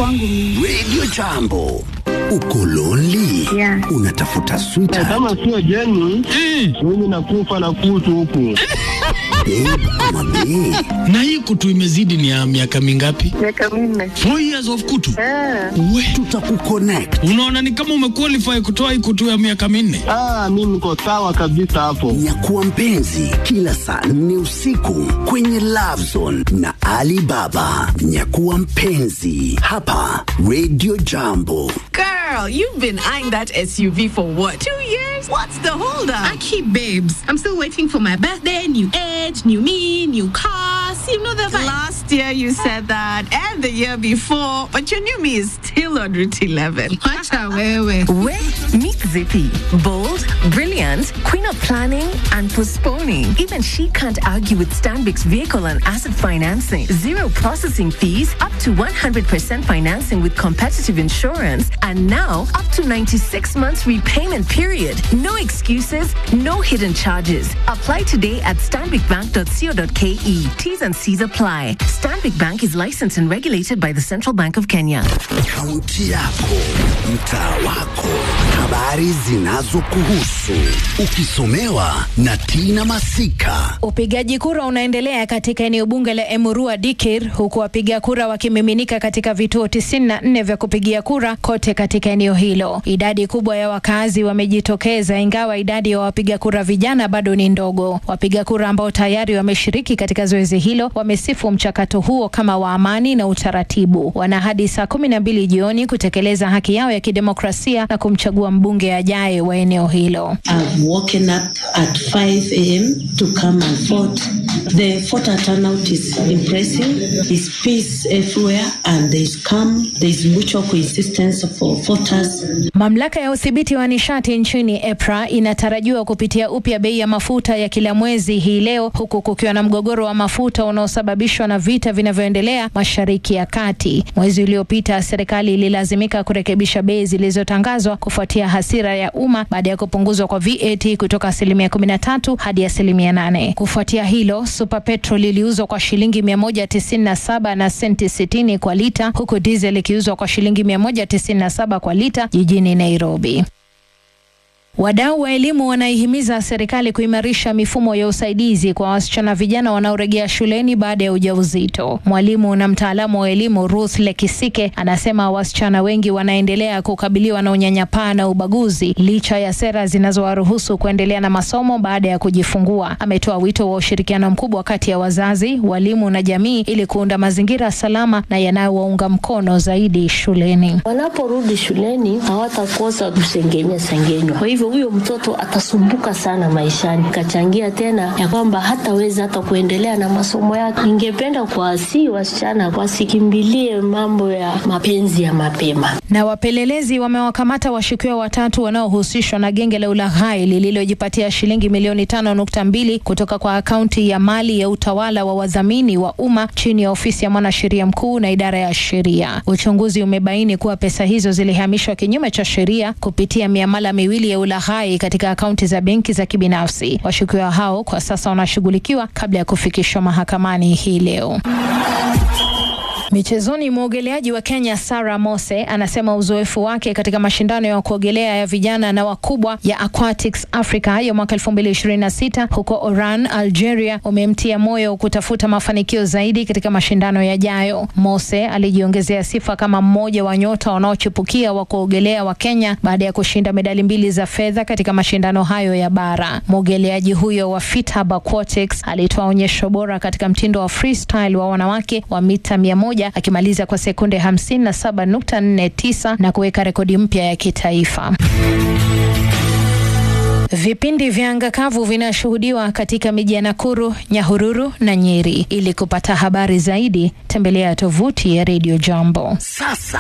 kwangu mimi. Radio Jambo. Uko lonely? Yeah. Unatafuta sweetheart, kama sio jeni mimi nakufa na kutu huku babe ama bae? na hii kutu imezidi ni ya miaka mingapi? Miaka minne. Four years of kutu. Ah, We, Tutakuconnect. unaona ni kama umequalify kutoa hii kutu ya miaka minne. ah, mi niko sawa kabisa hapo Nyakuwa mpenzi kila saa nne usiku kwenye Love Zone na Ali Baba. Nyakuwa mpenzi hapa Radio Jambo. Girl, you've been eyeing that SUV for what? Two years? What's the holdup? I keep babes. I'm still waiting for my birthday, new age, new me, new cars. You know the vibe. Last year you said that, and the year before, but your new me is still on Route 11. Wacha wewe. Wait, meet Zippy. Bold, brilliant, queen of planning and postponing. Even she can't argue with Stanbic's vehicle and asset financing. Zero processing fees, up to 100% financing with competitive insurance, and now up to 96 months repayment period. No excuses, no hidden charges. Apply today at stanbicbank.co.ke. T's and C's apply. Stanbic Bank is licensed and regulated by the Central Bank of Kenya. Kaunti yako, mtaa wako, habari zinazokuhusu, ukisomewa na Tina Masika. Upigaji kura unaendelea katika eneo bunge la Emurua Dikir, huku wapiga kura wakimiminika katika vituo 94 vya kupigia kura kote katika eneo hilo. Idadi kubwa ya wakazi wamejitokeza, ingawa idadi ya wapiga kura vijana bado ni ndogo. Wapiga kura ambao tayari wameshiriki katika zoezi hilo wamesifu mchakato huo kama wa amani na utaratibu. Wana hadi saa kumi na mbili jioni kutekeleza haki yao ya kidemokrasia na kumchagua mbunge ajaye wa eneo hilo. I've woken up at 5 a.m. to come and vote. The voter turnout is impressive. There's peace everywhere and there's calm. There's mutual coexistence for voters. Mamlaka ya udhibiti wa nishati nchini EPRA inatarajiwa kupitia upya bei ya mafuta ya kila mwezi hii leo, huku kukiwa na mgogoro wa mafuta unaosababishwa na vita vinavyoendelea Mashariki ya Kati. Mwezi uliopita serikali ililazimika kurekebisha bei zilizotangazwa kufuatia hasira ya umma baada ya kupunguzwa kwa VAT kutoka asilimia 13 hadi asilimia 8. Kufuatia hilo, Super Petrol iliuzwa kwa shilingi 197 na senti 60 kwa lita, huku diesel ikiuzwa kwa shilingi 197 kwa lita jijini Nairobi. Wadau wa elimu wanaihimiza serikali kuimarisha mifumo ya usaidizi kwa wasichana vijana wanaorejea shuleni baada ya ujauzito. Mwalimu na mtaalamu wa elimu Ruth Lekisike anasema wasichana wengi wanaendelea kukabiliwa na unyanyapaa na ubaguzi licha ya sera zinazowaruhusu kuendelea na masomo baada ya kujifungua. Ametoa wito wa ushirikiano mkubwa kati ya wazazi, walimu na jamii ili kuunda mazingira salama na yanayowaunga mkono zaidi shuleni. Wanaporudi shuleni hawatakosa kusengenya sengenywa. Kwa hivyo huyo mtoto atasumbuka sana maishani, kachangia tena ya kwamba hataweza hata kuendelea na masomo yake. Ningependa kuwasihi wasichana wasikimbilie mambo ya mapenzi ya mapema. Na wapelelezi wamewakamata washukiwa watatu wanaohusishwa na genge la ulaghai lililojipatia shilingi milioni tano nukta mbili kutoka kwa akaunti ya mali ya utawala wa wadhamini wa umma chini ya ofisi ya mwanasheria mkuu na idara ya sheria. Uchunguzi umebaini kuwa pesa hizo zilihamishwa kinyume cha sheria kupitia miamala miwili ya ulaghai katika akaunti za benki za kibinafsi. Washukiwa hao kwa sasa wanashughulikiwa kabla ya kufikishwa mahakamani hii leo. Michezoni, mwogeleaji wa Kenya Sarah Mose anasema uzoefu wake katika mashindano ya kuogelea ya vijana na wakubwa ya Aquatics Africa ya mwaka 2026 huko Oran, Algeria umemtia moyo kutafuta mafanikio zaidi katika mashindano yajayo. Mose alijiongezea sifa kama mmoja wa nyota wanaochipukia wa kuogelea wa Kenya baada ya kushinda medali mbili za fedha katika mashindano hayo ya bara. Mwogeleaji huyo wa FITAB Aquatics alitoa onyesho bora katika mtindo wa freestyle wa wanawake wa mita 100 akimaliza kwa sekunde 57.49 na kuweka rekodi mpya ya kitaifa. Vipindi vya anga kavu vinashuhudiwa katika miji ya Nakuru, Nyahururu na Nyeri. Ili kupata habari zaidi, tembelea tovuti ya Radio Jambo. Sasa